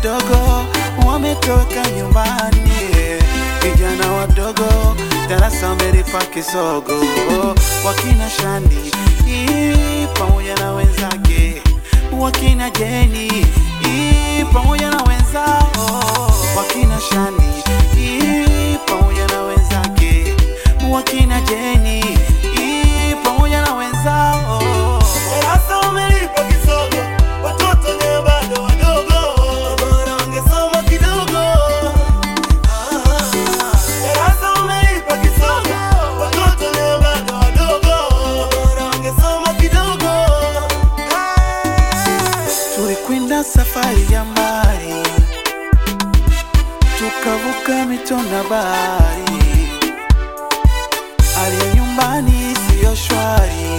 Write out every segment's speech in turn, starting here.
wadogo wametoka nyumbani, vijana wadogo darasa wamelipa kisogo, wakina Shani ii, pamoja na wenzake, wakina Jeni ii, pamoja na wenzao, wakina Shani ii, pamoja na wenzake, wakina Jeni ii, pamoja na wenzao Darasa umelipa kisogo, watoto ni bado wadogo, bora wangesoma kidogo. Darasa umelipa kisogo, watoto ni bado wadogo, bora wangesoma kidogo. Tulikwenda safari ya mbali, tukavuka mito na bahari. Hali ya nyumbani siyo shwari,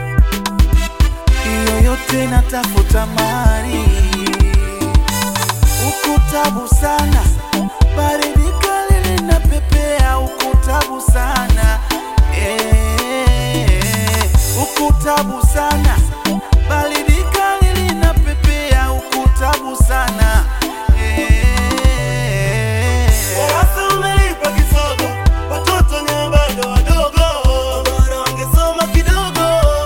hiyo yote natafuta mali. Ukutabu sana, baridi kali linapepea. Ukutabu sana, eh, ukutabu sana, baridi kali linapepea. Ukutabu sana, eh. Darasa umelipa kisogo, watoto ni bado wadogo, bora wangesoma kidogo.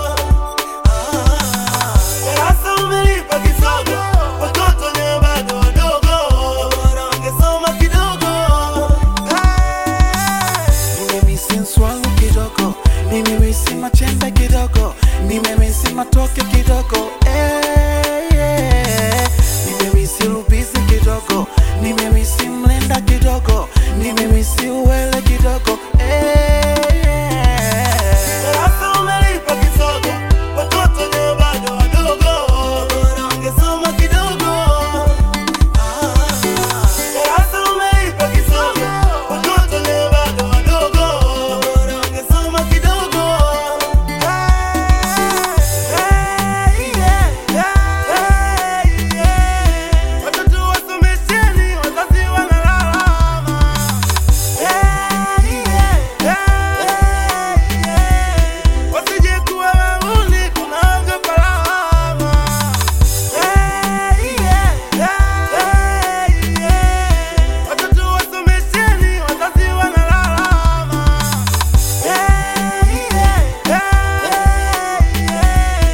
Darasa umelipa kisogo, watoto ni bado wadogo, bora wangesoma kidogo. Nimemisi nswalu kidogo, nimemisi machembe kidogo, nimemisi matoke kidogo, eh, yeah. Nimemisi lubizi kidogo, nimemisi mlenda kidogo, nimemisi uwele kidogo, eh, yeah. Darasa umelipa kisogo, watoto ni bado wadogo, bora wangesoma kidogo. Darasa umelipa kisogo, watoto ni bado wadogo, bora wangesoma kidogo. Watoto wasomesheni, wazazi wanalalama. Wasije kuwa wahuni, kunaogopa lawama. Watoto wasomesheni, wazazi wanalalama.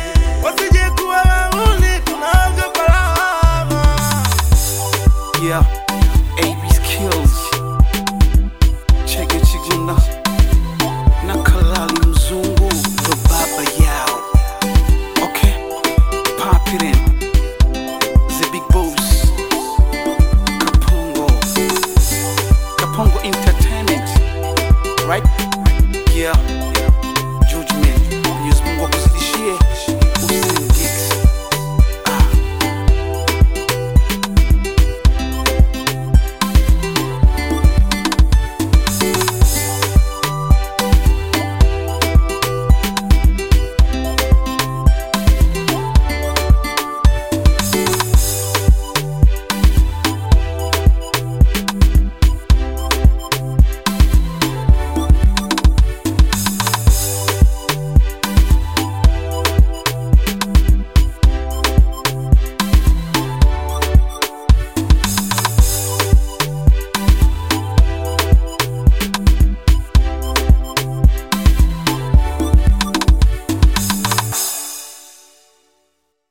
Wasije kuwa wahuni, kunaogopa lawama. Yeah.